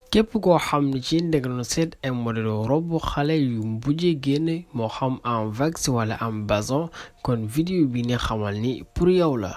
képp koo xam ne ci danga doon seet ay modèle robe xale yu mujjee génn moo xam en wax wala en bazin kon vidéo bi ne xamal ni pour yow la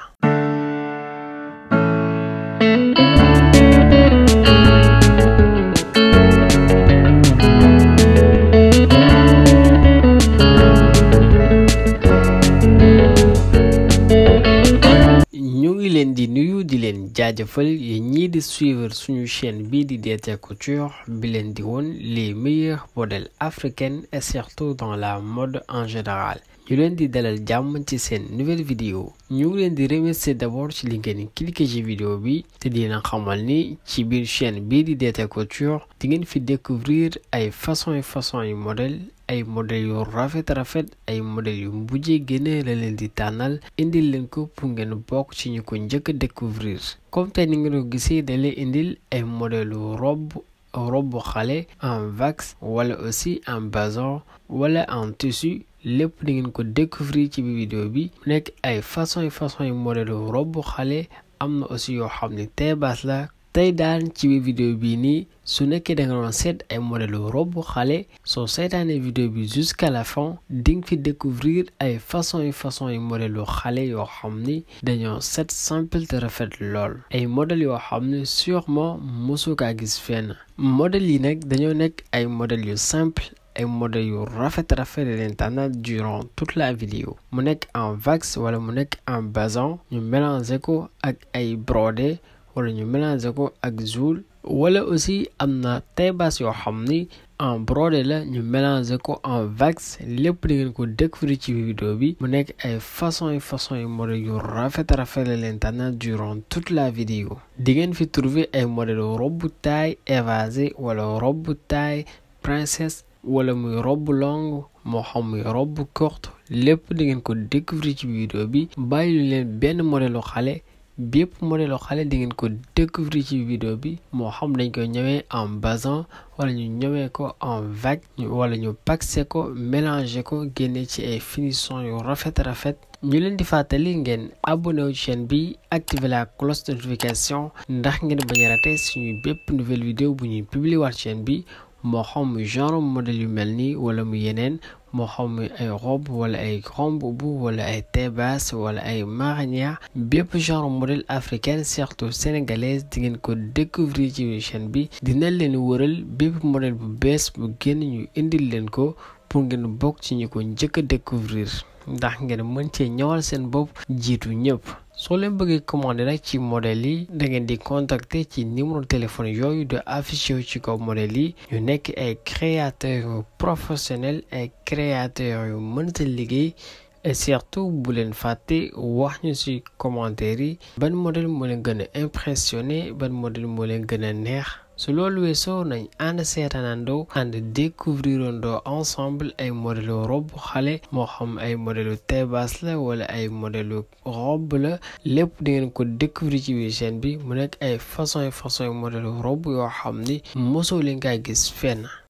ñu ngi leen di nuyu di leen jaajëfal yéen ñii di suivre suñu chaîne bii di DT Couture bi leen di woon les meilleurs modèles africains et surtout dans la mode en général ñu leen di dalal jàmm ci seen nouvelle vidéo ñu ngi leen di remercier d'abord ci li ngeen cliquer ci vidéo bi te di leen xamal ni ci biir chaîne bii di DT Couture di ngeen fi découvrir ay façon yu façon yu modèle ay modèles yu rafet rafet ay modèles yu mujjee génne la leen di tànnal indil leen ko pour ngeen bokk ci ñu ko njëkk a découvrir comme tey ni ngeen ko gisee da leen indil ay modèles robe robe xale en wax wala aussi en bazin wala en tissu lépp di ngeen ko découvrir ci biir vidéo bi mu nekk ay façon yu façon yu modèle robe xale am na aussi yoo xam ne taille basse la tey daal ci biir vidéo bii nii su nekkee da nga doon seet ay modèle robe xale soo seetaanee vidéo bi jusqu'à la fin di nga fi découvrir ay façon yu façon yu modèle xale yoo xam ni dañoo set simple te rafet lool ay modèles yoo xam ne sûrement mosu kaa gis fenn modèles yi nag dañoo nekk ay modèles yu simple ay modèles yu rafet rafet leen tànnal durant toute la vidéo mu nekk en wax wala mu nekk en bazin ñu mélanger ko ak ay brodé wala ñu mélanger ko ak zoul wala aussi am na taille basse yoo xam ni en brodé la ñu mélanger ko en wax lépp di ngeen ko découvrir ci vidéo bi mu nekk ay façon yu façon yu modèle yu rafet rafet la leen tànnal durant toute la vidéo di ngeen fi trouver ay modèle robe taille évasé wala robe taille princesse wala muy robe longue moo xam muy robe courte lépp di ngeen ko découvrir ci vidéo bi bàyyi leen benn modèle xale bépp modèle xale di ngeen ko découvrir ci vidéo bi moo xam dañ koy ñëwee en bazin wala ñu ñëwee ko en vague wala ñu paxé ko mélanger ko génne ci ay finition yu rafet rafet ñu leen di fàttali ngeen abonné wu chaîne bi activer la cloche de notification ndax ngeen bañ a rater suñu bépp nouvelle vidéo bu ñuy publier waat chaîne bi moo xam muy genre modèle yu mel nii wala mu yeneen moo xam muy ay robe wala ay grand boubou wala ay taille basse wala ay marinière bépp genre modèle africain surtout sénégalaise di ngeen ko découvrir ci chaîne bi dina leen wëral bépp modèle bu bees bu génn ñu indil leen ko pour ngeen bokk ci ñu ko njëkk a découvrir ndax ngeen mën cee ñëwal seen bopp jiitu ñëpp soo leen bëggee commander nag ci modèle yi da ngeen di contacter ci numéro téléphone yooyu de affiché ci kaw modèle yi ñu nekk ay créateurs yu professionnels ay créateurs yu mënta liggéey et surtout bu leen fàtte wax ñu ci commentaire yi ban modèle moo leen gën a impressionné ban modèle moo leen gën a neex su loolu weesoo nañ ànd seetaanandoo ànd découvrirandoo ensemble ay modèle robe xale moo xam ay modèle taille basse la wala ay modèle robe la lépp di ngeen ko découvrir ci biir chaîne bi mu nekk ay façon façon modèle robe yoo xam ni mosoo leen kaa gis fenn